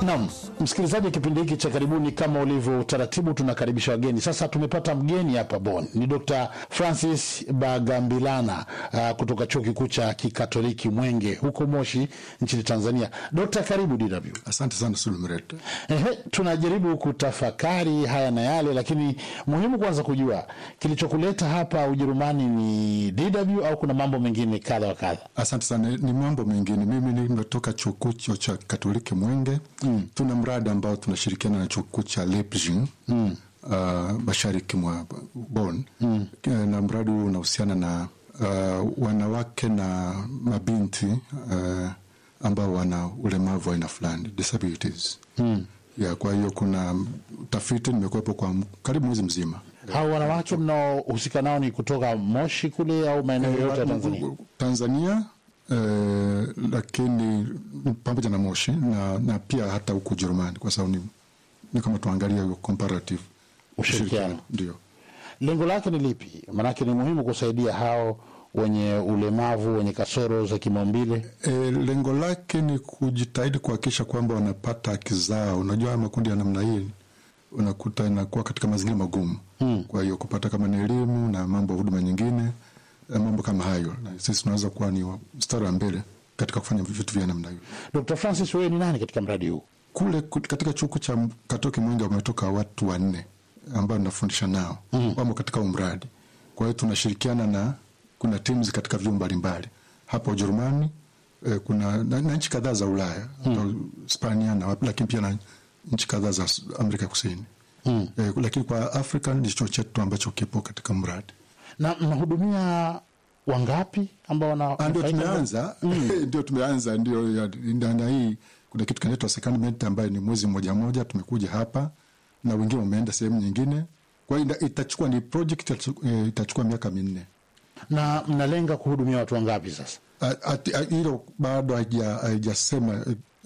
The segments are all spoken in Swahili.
Naam, msikilizaji, kipindi hiki cha karibuni, kama ulivyo utaratibu, tunakaribisha wageni. Sasa tumepata mgeni hapa Bonn, ni Dr. Francis Bagambilana uh, kutoka chuo kikuu cha kikatoliki Mwenge huko Moshi nchini Tanzania. Dr. karibu DW. Asante sana Sulumreta. Ehe, tunajaribu kutafakari haya na yale, lakini muhimu kwanza kujua kilichokuleta hapa Ujerumani ni DW au kuna mambo mengine kadha wa kadha? Asante sana. Ni mambo mengine. Mimi nimetoka chuo kikuu cha Katoliki Mwenge. Mm. Tuna mradi ambao tunashirikiana na chuo kikuu cha Leipzig mm. uh, mashariki mwa Bonn mm. na mradi huu unahusiana na uh, wanawake na mabinti uh, ambao wana ulemavu aina fulani disabilities mm. ya kwa hiyo kuna utafiti nimekuwepo kwa karibu mwezi mzima. Hao wanawake mnaohusika nao ni kutoka Moshi kule au maeneo yote ya Tanzania? Tanzania eh, lakini pamoja na Moshi na, na pia hata huku Ujerumani kwa sababu ni, ni kama tuangalia comparative Ushirikiano. ndio. Lengo lake ni lipi? Maanake ni muhimu kusaidia hao wenye ulemavu, wenye kasoro za kimaumbile. E, lengo lake ni kujitahidi kuhakikisha kwamba wanapata haki zao. Unajua haya makundi ya namna hii unakuta inakuwa katika mazingira magumu hmm. Kwa hiyo kupata kama ni elimu na mambo ya huduma nyingine, mambo kama hayo, na sisi tunaweza kuwa ni mstari wa mbele katika kufanya vitu vya namna hiyo. Dr. Francis, wewe ni nani katika mradi huu? Kule katika chuo cha Katoliki Mwenge wametoka watu wanne ambao nafundisha nao mm. wamo katika huu mradi. Kwa hiyo tunashirikiana na kuna teams katika vyuo mbalimbali hapa Ujerumani eh, kuna na, na nchi kadhaa za Ulaya mm. Hispania na lakini pia na nchi kadhaa za Amerika Kusini mm. eh, lakini kwa Afrika ni chuo chetu ambacho kipo katika mradi. Na mnahudumia wangapi ambao wana ndio tumeanza ndio tumeanza ndio na hii kuna kitu kinaitwa secondment ambayo ni mwezi mmoja moja tumekuja hapa na wengine wameenda sehemu nyingine. Kwa hiyo itachukua ni project itachukua miaka minne. Na mnalenga kuhudumia watu wangapi sasa? Hilo bado haijasema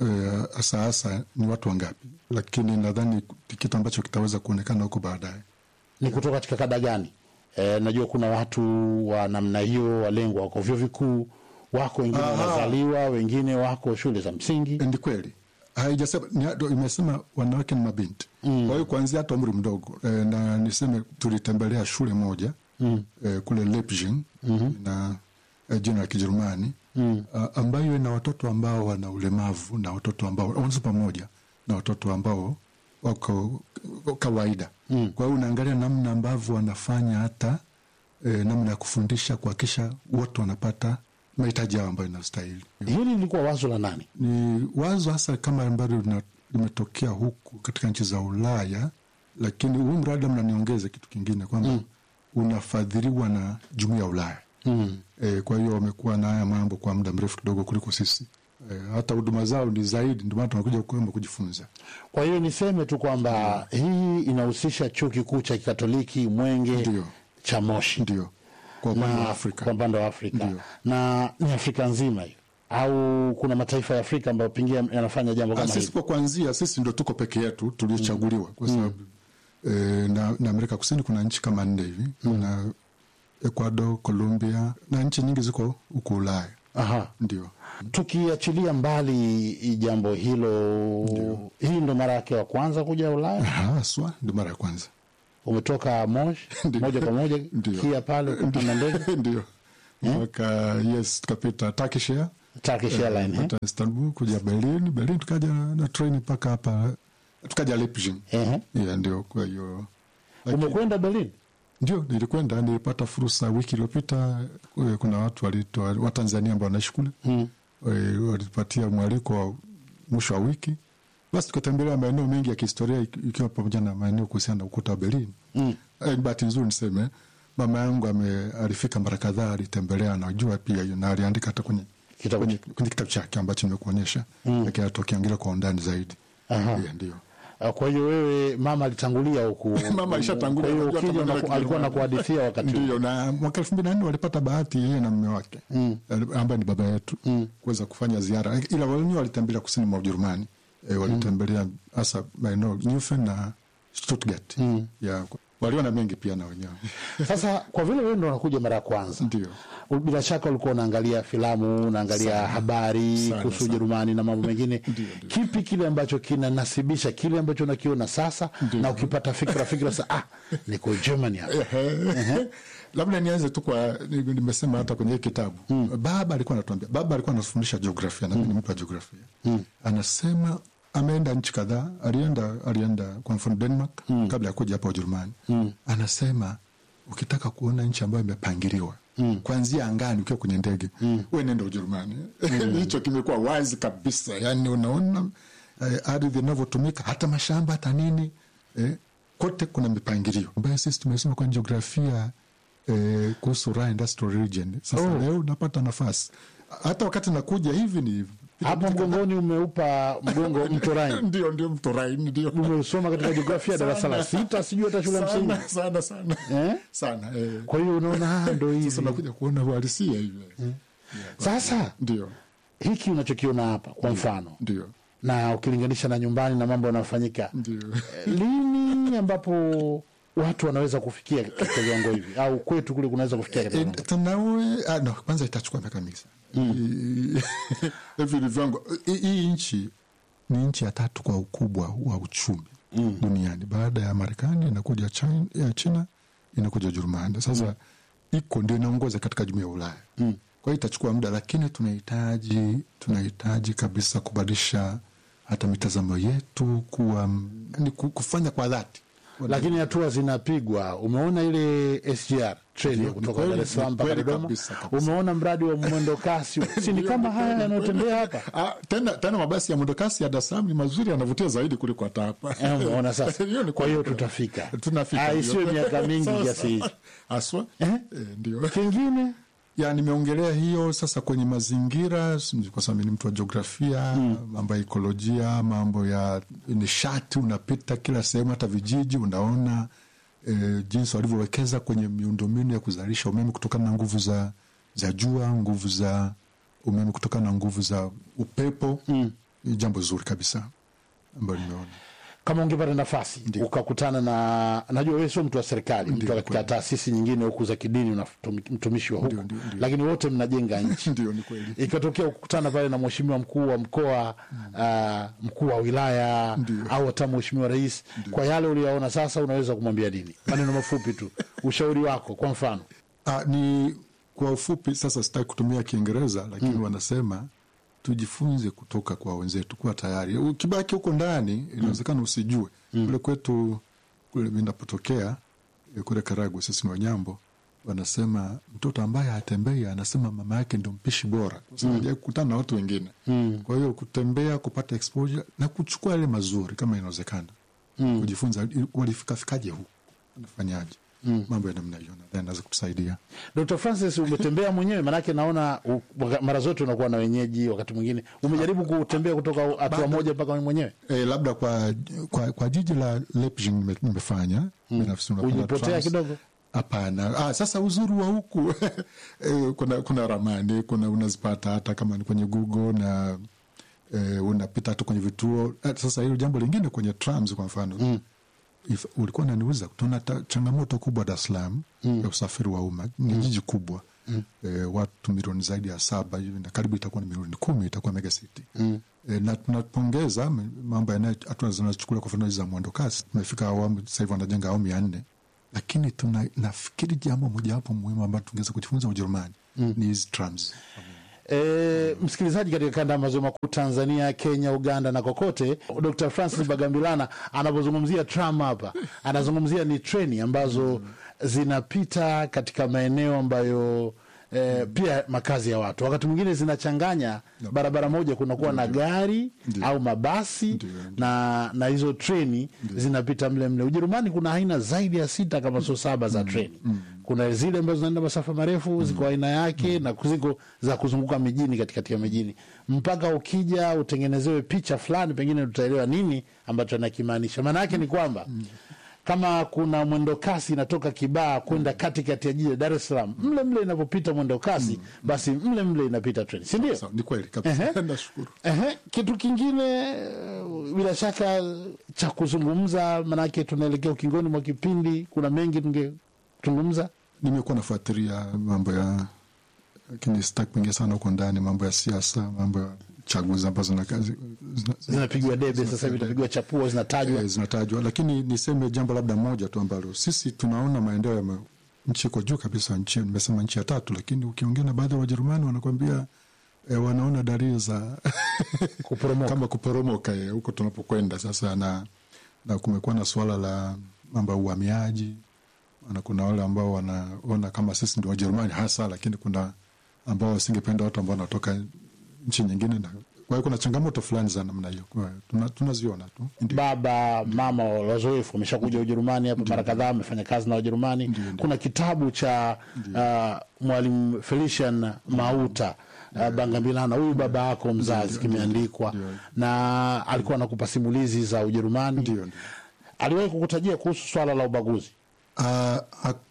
hasa uh, hasa ni watu wangapi, lakini nadhani kitu ambacho kitaweza kuonekana huko baadaye. Ni kutoka katika kada gani? E, najua kuna watu wa namna hiyo walengwa wako vyuo vikuu, wako wengine wanazaliwa, wengine wako shule za msingi. Ni kweli haijasema, imesema wanawake na mabinti mm. Kwa hiyo kuanzia hata umri mdogo e, na niseme tulitembelea shule moja mm. e, kule Leipzig mm -hmm. na e, jina la Kijerumani mm. ambayo ina watoto ambao wana ulemavu na watoto ambao wanaweza pamoja na watoto ambao wako kawaida mm. Kwa hiyo unaangalia namna ambavyo wanafanya hata e, namna ya kufundisha kuhakikisha wote wanapata mahitaji yao ambayo inastahili. Hili lilikuwa wazo la nani? Ni wazo hasa kama ambalo limetokea huku katika nchi za Ulaya, lakini huu mradi mnaniongeza kitu kingine kwamba mm. unafadhiliwa na jumuiya ya Ulaya mm. E, kwa hiyo wamekuwa na haya mambo kwa muda mrefu kidogo kuliko sisi. E, hata huduma zao ni zaidi, ndio maana tunakuja kuomba kujifunza. Kwa hiyo niseme tu kwamba mm. hii inahusisha chuo kikuu cha Kikatoliki Mwenge Ndiyo. cha Moshi ndio kwa upande wa Afrika, kwa upande wa Afrika Ndiyo. na ni Afrika nzima hiyo au kuna mataifa ya Afrika ambayo pengine yanafanya jambo kama sisi hili? kwa kuanzia, sisi ndio tuko peke yetu tuliochaguliwa kwa sababu mm. e, na, na Amerika Kusini kuna nchi kama nne hivi mm. na Ecuador, Colombia na nchi nyingi ziko huko Ulaya. Aha. Ndio Tukiachilia mbali jambo hilo, hii ndo mara yake ya kwanza kuja Ulaya? haswa ndio mara ya kwanza Umetoka Moshi Ndio. moja kwa moja Ndio. kia pale ukapanda ndege ndio mpaka yes, tukapita Turkish Air Turkish Airlines, eh? kutoka Istanbul kuja Berlin, Berlin tukaja na treni mpaka hapa tukaja Leipzig. Ehe. Yeah, ndio kwa hiyo lakini- Umekwenda Berlin? Ndio, nilikwenda, nilipata fursa wiki iliyopita. eh, Kuna watu walitoa Watanzania ambao wanaishi kule mm. walipatia mwaliko wa mwisho wa wiki, basi tukatembelea maeneo mengi ya kihistoria iki- ikiwa pamoja na maeneo kuhusiana na ukuta wa Berlin mm. Eh, bahati nzuri niseme mama yangu ame, alifika mara kadhaa, alitembelea, anajua pia hiyo, na aliandika hata kwenye Kitabu kwenye, kwenye kitabu chake ambacho nimekuonyesha mm. lakini atokiangalia kwa undani zaidi. Aha. Yeah, ndio Ah, Kwa hiyo wewe mama alitangulia huku. Mama alishatangulia, Kwa hiyo unajua ukija kama unaku- vile alikuwa Kijerumani. nakuhadithia wakati huo. Ndio, na mwaka elfu mbili na nne walipata bahati yeye na mme wake mm. ambaye ni baba yetu mm. kuweza kufanya ziara, ila wenyewe walitembelea kusini mwa Ujerumani e, walitembelea hasa maeneo Neufen na Stuttgart mm. ya waliona mengi pia na wenyewe Sasa kwa vile wewe ndo unakuja mara ya kwanza, ndio bila shaka ulikuwa unaangalia filamu, unaangalia habari Sana, kuhusu sana. Ujerumani na mambo mengine. Ndio, ndio. Kipi kile ambacho kinanasibisha kile ambacho unakiona sasa, na ukipata fikra fikra sasa, ah, niko Germany hapa. labda nianze tu kwa ni- nimesema hata kwenye hii kitabu baba alikuwa anatuambia baba alikuwa anafundisha jiografia na mimi ni mtu wa jiografia anasema ameenda nchi kadhaa alienda alienda kwa mfano denmark kabla ya kuja hapa ujerumani anasema ukitaka kuona nchi ambayo imepangiliwa kuanzia angani ukiwa kwenye ndege we nenda ujerumani hicho kimekuwa wazi kabisa yani unaona eh, ardhi inavyotumika hata mashamba hata nini eh, kote kuna mipangilio ambayo sisi tumesoma kwenye jiografia eh, kuhusu Ruhr Industrial Region. Sasa Oh. leo napata nafasi hata wakati nakuja hivi ni Hapo mgongoni umeupa mgongo mto Rhine. ndio ndio mto Rhine ndio Umesoma katika jiografia darasa la sita, sijui hata shule ya msingi. sana sana sana Eh? sana eh. Kwa hiyo unaona ah, ndo Sasa hivi nakuja kuona uhalisia hivi sasa. ndio Hiki unachokiona hapa kwa mfano, ndio na ukilinganisha na nyumbani na mambo yanayofanyika ndio lini ambapo watu wanaweza kufikia katika viwango hivi au kwetu kule kunaweza kufikia katika Eh, viwango tunawe ah, no, kwanza itachukua miaka mingi sana hivi ni viwango hii- hii nchi ni nchi ya tatu kwa ukubwa wa uchumi duniani baada ya marekani inakuja china, ya china inakuja ujerumani sasa iko ndio inaongoza katika jumuia ya ulaya kwa hiyo itachukua muda lakini tunahitaji tunahitaji kabisa kubadilisha hata mitazamo yetu kuwa ni kufanya kwa dhati lakini hatua zinapigwa. Umeona ile SGR treni Ndio, kutoka ni kweli, Dar es Salaam ni mpaka kweli Dodoma. kabisa, kabisa. Umeona mradi wa mwendo kasi, si ni kama haya yanayotembea hapa? Ah, tena tena mabasi ya mwendokasi ya Dar es Salaam ni mazuri, yanavutia zaidi kuliko hata hapa. Eh, umeona sasa. Hiyo ni Kwa hiyo kweli. tutafika. tunafika, Ah, ndio. isiwe miaka mingi Sasa, kiasi hichi. haswa Eh? eh, ndio Kingine ya nimeongelea hiyo sasa kwenye mazingira s- kwa sababu ni mtu wa jiografia mambo ya ekolojia mambo ya nishati unapita kila sehemu hata vijiji unaona e, jinsi walivyowekeza kwenye miundombinu ya kuzalisha umeme kutokana na nguvu za za jua nguvu za umeme kutokana na nguvu za upepo ni jambo zuri kabisa ambayo nimeona kama ungepata nafasi ukakutana na, najua wewe sio mtu wa serikali, mtu katika taasisi nyingine huku za kidini, una mtumishi wa huku, ndio, ndio. lakini wote mnajenga nchi ndio ni kweli ikatokea kukutana pale na mheshimiwa mkuu wa mkoa uh, mkuu wa wilaya au hata mheshimiwa rais, kwa yale uliyaona sasa, unaweza kumwambia nini? Maneno mafupi tu, ushauri wako kwa mfano. Ah, ni kwa ufupi sasa, sitaki kutumia Kiingereza lakini wanasema tujifunze kutoka kwa wenzetu, kuwa tayari. Ukibaki huko ndani inawezekana usijue. Kule kwetu kule mi napotokea eh, kule Karagwe, sisi ni Wanyambo, wanasema mtoto ambaye hatembei anasema mama yake ndio mpishi bora, kwa sababu hajawahi kukutana na watu wengine. Kwa hiyo kutembea, kupata exposure na kuchukua yale mazuri kama inawezekana, kujifunza walifikafikaje huku, wanafanyaje mambo ya namna hiyo, nadhani naweza kutusaidia. Dr. Francis, umetembea mwenyewe? Maanake naona u- waka- mara zote unakuwa na wenyeji, wakati mwingine umejaribu kutembea kutoka hatua moja mpaka mwenyewe. E, labda kwa, kwa, kwa jiji la Leipzig nime- nimefanya binafsi. unakwenda Ulipotea trams. kidogo? Hapana. Ah, sasa uzuri wa huku e, kuna, kuna ramani kuna unazipata hata kama ni kwenye Google na e, unapita hata kwenye vituo. Ah, Sasa hilo jambo lingine kwenye trams kwa mfano If, ulikuwa unaniuliza tuna ta- changamoto kubwa Dar es Salaam ya usafiri wa umma. Ni jiji kubwa e, watu milioni zaidi ya saba hivi na karibu itakuwa ni milioni kumi itakuwa mega city e, na tunapongeza m- mambo yanayo hatua zinazochukuliwa kwa mfano hizi za mwendo kasi. Tumefika awamu sasa hivi wanajenga awamu ya nne, lakini tuna nafikiri jambo mojawapo muhimu ambayo tungeweza kujifunza Ujerumani ni hizi trams. E, msikilizaji, katika kanda ya maziwa makuu Tanzania, Kenya, Uganda na kokote, Dr. Francis Bagambilana anapozungumzia tram hapa anazungumzia ni treni ambazo zinapita katika maeneo ambayo e, pia makazi ya watu, wakati mwingine zinachanganya barabara moja, kunakuwa na gari au mabasi na, na hizo treni zinapita mle mle. Ujerumani kuna aina zaidi ya sita kama sio saba za treni kuna zile ambazo zinaenda masafa marefu ziko aina yake na ziko za kuzunguka mijini katikati ya mijini mpaka ukija utengenezewe picha fulani pengine tutaelewa nini ambacho anakimaanisha maana yake ni kwamba kama kuna mwendo kasi inatoka Kibaa kwenda katikati ya jiji la Dar es Salaam, mle mle inavyopita mwendo kasi, basi mle mle inapita treni, si ndio? Sawa, ni kweli kabisa nashukuru Ehe, kitu kingine eh, bila shaka cha kuzungumza, manake tunaelekea ukingoni mwa kipindi, kuna mengi tungezungumza. nimekuwa nafuatilia mambo ya lakini sitaki kuingia sana huko ndani mambo ya siasa mambo ya chaguzi ambazo zina- zina- zina- Zinapigwa debe sasa hivi, zinapigwa chapuo, zinatajwa eh, zinatajwa lakini niseme jambo labda moja tu ambalo sisi tunaona maendeleo ya ma- nchi iko juu kabisa nchi nimesema nchi ya tatu lakini ukiongea na baadhi ya wajerumani wanakwambia eh, wanaona dalili za Kuporomoka. kama kuporomoka eh, huko tunapokwenda sasa na, na kumekuwa na suala la mambo ya uhamiaji na kuna wale ambao wanaona kama sisi ndio wajerumani hasa lakini kuna ambao wasingependa watu ambao wanatoka nchi nyingine na kwa hiyo kuna changamoto fulani za namna hiyo Kwa hiyo tuna- tunaziona tu Ndio. baba mama wazoefu wameshakuja Ujerumani hapa mara kadhaa, amefanya kazi na Wajerumani. Kuna kitabu cha uh, mwalimu Felician Mauta uh, Bangambilana, huyu baba yako mzazi, kimeandikwa na alikuwa anakupa simulizi za Ujerumani. Ndio, ndio. Aliwahi kukutajia kuhusu swala la ubaguzi. Ah,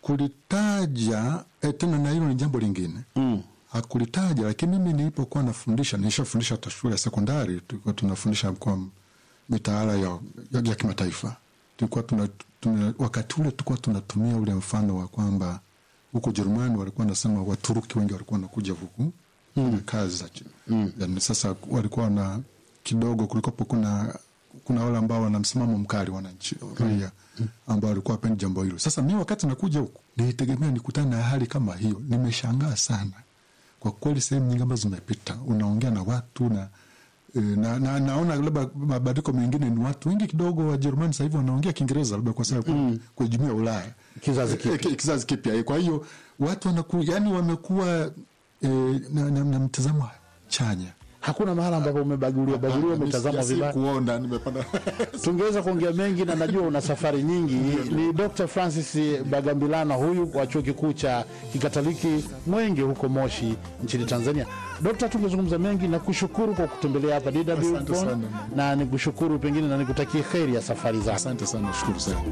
hakulitaja eh, tena na hilo ni jambo lingine mm. hakulitaja lakini mimi nilipokuwa nafundisha nilishafundisha hata shule ya sekondari tulikuwa tunafundisha kwa mitaala ya, ya, ya kimataifa tulikuwa tuna, tuna, wakati ule tulikuwa tunatumia ule mfano wa kwamba huko Ujerumani walikuwa nasema Waturuki wengi walikuwa wanakuja huku mm. kazi za mm. yani, sasa walikuwa na kidogo kulikopo kuna kuna wale ambao wana msimamo mkali wananchi raia ambao walikuwa wapendi jambo hilo. Sasa mi wakati nakuja huku nilitegemea nikutane na hali kama hiyo, nimeshangaa sana kwa kweli. Sehemu nyingi ambazo zimepita unaongea na watu na e, na, na, naona labda mabadiliko mengine ni watu wengi kidogo Wajerumani sasa hivi wanaongea Kiingereza labda kwa sababu mm. kwa jumuiya ya Ulaya Kizazi kipya. Eh, kizazi kipya. Eh, Kwa hiyo watu wanaku, yani wamekuwa e, na, na, na mtazamo chanya Hakuna mahala ambapo umebaguliwa baguliwa, umetazamwa Sijasi vibaya. kuona nimepanda Tungeweza kuongea mengi na najua una safari nyingi. Ni Dr. Francis Bagambilana huyu wa chuo kikuu cha Kikatoliki Mwenge huko Moshi nchini Tanzania. Dokta, tungezungumza mengi na kushukuru kwa kutembelea hapa DW Asante Bonn, sana. na nikushukuru pengine na nikutakie heri ya safari zako. asante sana, shukuru sana.